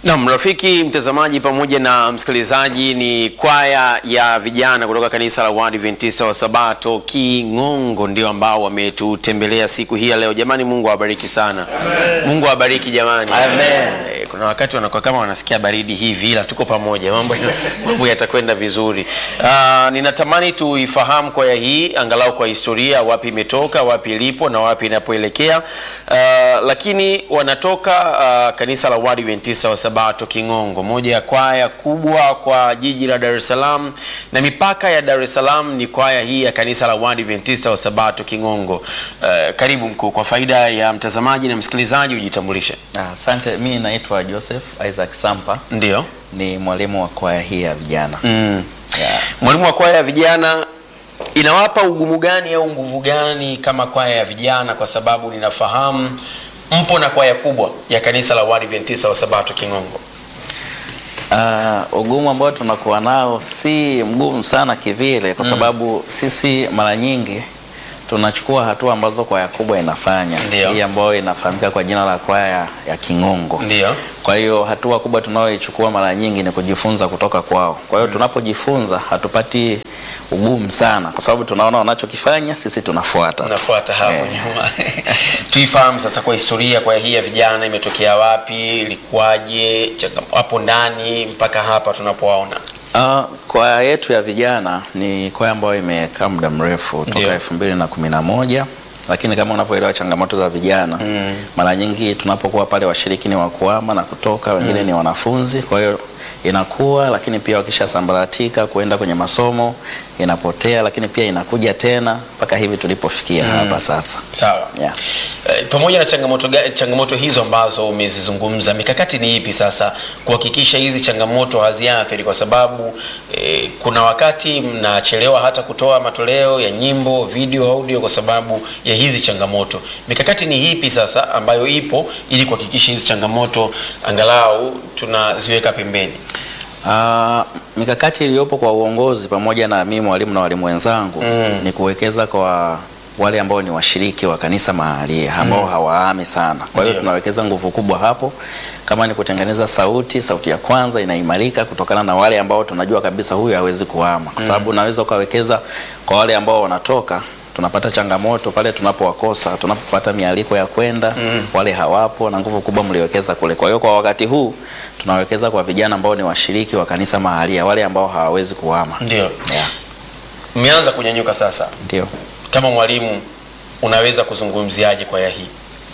Naam, rafiki mtazamaji pamoja na msikilizaji, ni kwaya ya vijana kutoka kanisa la Waadventista wa Sabato King'ongo ndio ambao wametutembelea siku hii ya leo. Jamani, Mungu awabariki sana. Mungu awabariki jamani. Amen. Eh, Kuna wakati wanakuwa kama wanasikia baridi hivi, ila tuko pamoja, mambo mambo yatakwenda vizuri. Ah, ninatamani tuifahamu kwaya hii angalau kwa historia, wapi imetoka, wapi ilipo na wapi inapoelekea. Ah, lakini wanatoka ah, kanisa la Waadventista wa Sabato King'ongo, moja ya kwaya kubwa kwa jiji la Dar es Salaam na mipaka ya Dar es Salaam ni kwaya hii ya kanisa la Waadventista wa Sabato King'ongo. Ah, karibu mkuu, kwa faida ya mtazamaji na msikilizaji ujitambulishe. Ah, Asante, mi naitwa Joseph Isaac Sampa, Ndio. ni mwalimu wa kwaya hii ya vijana. Mm. Yeah. Mwalimu wa kwaya ya vijana inawapa ugumu gani au nguvu gani kama kwaya ya vijana, kwa sababu ninafahamu mpo na kwaya kubwa ya kanisa la Waadventista wa Sabato King'ongo. Ah, ugumu ambao tunakuwa nao si mgumu sana kivile, kwa sababu sisi mara nyingi tunachukua hatua ambazo kwaya kubwa inafanya, Ndio. hii ambayo inafahamika kwa jina la kwaya ya King'ongo. Ndio. Kwa hiyo hatua kubwa tunayoichukua mara nyingi ni kujifunza kutoka kwao. Kwa hiyo tunapojifunza hatupati ugumu sana, kwa sababu tunaona wanachokifanya, sisi tunafuata. Nafuata hapo Eh. nyuma. Tuifahamu sasa kwa historia, kwaya hii ya vijana imetokea wapi, ilikuwaje, changa- hapo ndani mpaka hapa tunapowaona. Uh, kwaya yetu ya vijana ni kwaya ambayo imekaa muda mrefu Ndio. toka elfu mbili na kumi na moja lakini kama unavyoelewa changamoto za vijana Mm. mara nyingi tunapokuwa pale washiriki ni wa kuhama na kutoka, wengine ni wanafunzi, kwa hiyo inakuwa, lakini pia wakishasambaratika kuenda kwenye masomo inapotea, lakini pia inakuja tena mpaka hivi tulipofikia hapa sasa. Sawa. Yeah. Eh, pamoja na changamoto, ga- changamoto hizo ambazo umezizungumza, mikakati ni ipi sasa kuhakikisha hizi changamoto haziathiri? Kwa sababu eh, kuna wakati mnachelewa hata kutoa matoleo ya nyimbo, video, audio kwa sababu ya hizi changamoto. Mikakati ni ipi sasa ambayo ipo ili kuhakikisha hizi changamoto angalau tunaziweka pembeni? Ah, mikakati iliyopo kwa uongozi pamoja na mimi mwalimu na walimu wenzangu Mm. ni kuwekeza kwa wale ambao ni washiriki wa kanisa mahali ambao hawahami sana. Kwa hiyo Ndio. tunawekeza nguvu kubwa hapo, kama ni kutengeneza sauti, sauti ya kwanza inaimarika kutokana na wale ambao tunajua kabisa huyu hawezi kuhama, kwa sababu unaweza ukawekeza kwa wale ambao wanatoka tunapata changamoto pale tunapowakosa, tunapopata mialiko ya kwenda wale hawapo, na nguvu kubwa mliwekeza kule. Kwa hiyo kwa wakati huu tunawekeza kwa vijana ambao ni washiriki wa kanisa mahalia, wale ambao hawawezi kuhama. Ndio Yeah, mmeanza kunyanyuka sasa. ndio. Kama mwalimu, unaweza kuzungumziaje kwaya hii?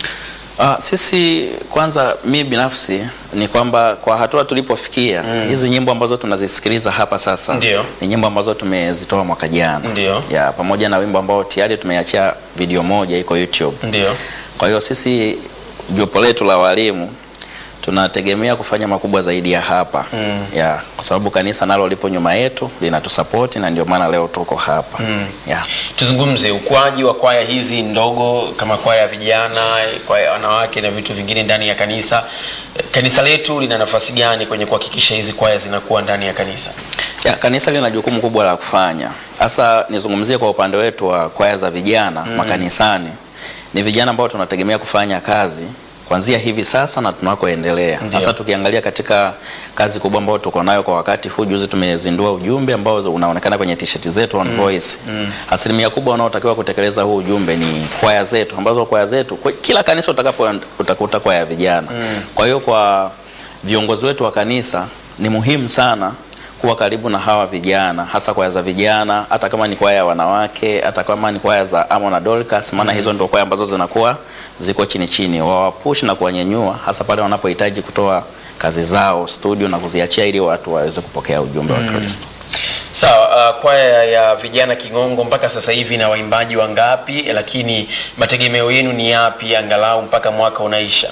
Ah, sisi kwanza, mi binafsi ni kwamba kwa hatua tulipofikia hizi nyimbo ambazo tunazisikiliza hapa sasa Ndio. ni nyimbo ambazo tumezitoa mwaka jana, Ndio. ya pamoja na wimbo ambao tayari tumeachia video moja iko YouTube. Ndio. Kwa hiyo sisi jopo letu la walimu tunategemea kufanya makubwa zaidi ya hapa Mm. ya kwa sababu kanisa nalo lipo nyuma yetu linatusapoti na ndio maana leo tuko hapa Mm. ya. Tuzungumze ukuaji wa kwaya hizi ndogo kama kwaya ya vijana, kwaya ya wanawake na vitu vingine ndani ya kanisa. Kanisa letu lina nafasi gani kwenye kuhakikisha hizi kwaya zinakuwa ndani ya kanisa? Ya, kanisa lina jukumu kubwa la kufanya. Hasa nizungumzie kwa upande wetu wa kwaya za vijana makanisani. Ni vijana ambao tunategemea kufanya kazi kuanzia hivi sasa na tunakoendelea. Ndio. Hasa tukiangalia katika kazi kubwa ambayo tuko nayo kwa wakati huu, juzi tumezindua ujumbe ambao unaonekana kwenye t-shirt zetu on voice. Asilimia kubwa wanaotakiwa kutekeleza huu ujumbe ni kwaya zetu ambazo kwaya zetu kwa kila kanisa utakapo utakuta kwaya ya vijana. Kwa hiyo kwa viongozi wetu wa kanisa ni muhimu sana kuwa karibu na hawa vijana, hasa kwaya za vijana, hata kama ni kwaya ya wanawake, hata kama ni kwaya za Amo na Dorcas, maana hizo ndio kwaya ambazo zinakuwa ziko chini chini, wawapush na kuwanyanyua, hasa pale wanapohitaji kutoa kazi zao studio na kuziachia ili watu waweze kupokea ujumbe wa Kristo. Sawa, uh, kwaya ya vijana King'ongo mpaka sasa hivi na waimbaji wangapi? Lakini mategemeo yenu ni yapi angalau mpaka mwaka unaisha?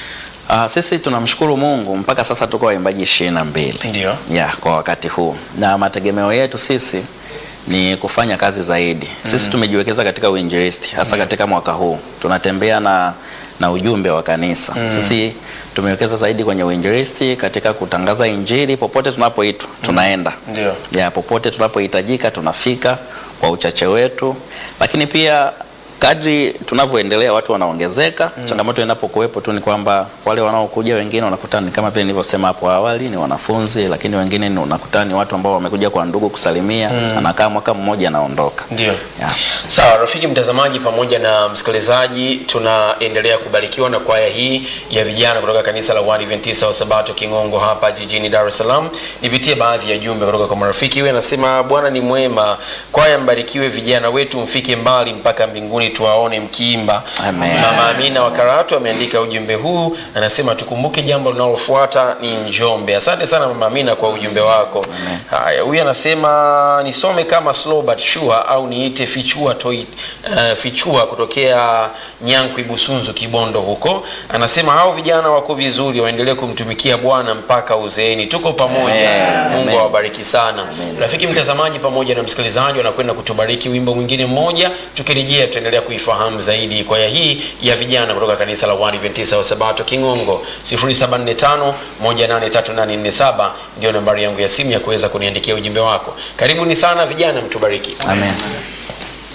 Ah, sisi tunamshukuru Mungu mpaka sasa tuko waimbaji ishirini na mbili Ndio. ya kwa wakati huu, na mategemeo yetu sisi ni kufanya kazi zaidi. Sisi tumejiwekeza katika uinjilisti hasa katika mwaka huu tunatembea na, na ujumbe wa kanisa. Sisi tumewekeza zaidi kwenye uinjilisti katika kutangaza injili popote tunapoitwa tunaenda Ndio. ya popote tunapohitajika tunafika kwa uchache wetu, lakini pia kadri tunavyoendelea watu wanaongezeka. Changamoto inapokuwepo tu ni kwamba wale wanaokuja wengine unakuta ni kama vile nilivyosema hapo awali, ni wanafunzi, lakini wengine ni unakuta ni watu ambao wamekuja kwa ndugu kusalimia, anakaa mwaka mmoja anaondoka. Ndio. Yeah. Sawa, rafiki mtazamaji pamoja na msikilizaji, tunaendelea kubarikiwa na kwaya hii ya vijana kutoka kanisa la Waadventista wa Sabato Kingongo hapa jijini Dar es Salaam. Nipitie baadhi ya jumbe kutoka kwa marafiki. Huyu anasema Bwana ni mwema, kwaya mbarikiwe, vijana wetu mfike mbali mpaka mbinguni tuwaone mkiimba. Amen. Mama Amina wa Karatu ameandika ujumbe huu, anasema tukumbuke jambo linalofuata ni Njombe. Asante sana Mama Amina kwa ujumbe wako. Haya, huyu anasema nisome kama slow but sure au niite fichua toi, uh, fichua kutokea Nyankwi Busunzu Kibondo huko. Anasema hao vijana wako vizuri, waendelee kumtumikia Bwana mpaka uzeeni. Tuko pamoja. Amen. Mungu Amen. awabariki sana. Rafiki mtazamaji pamoja na msikilizaji wanakwenda kutubariki wimbo mwingine mmoja. Tukirejea tutaendelea kuifahamu zaidi kwaya hii ya vijana kutoka kanisa la Waadventista wa Sabato Kingongo. 0745 183847 ndio nambari yangu ya simu ya kuweza kuniandikia ujumbe wako. Karibuni sana vijana, mtubariki. Amen.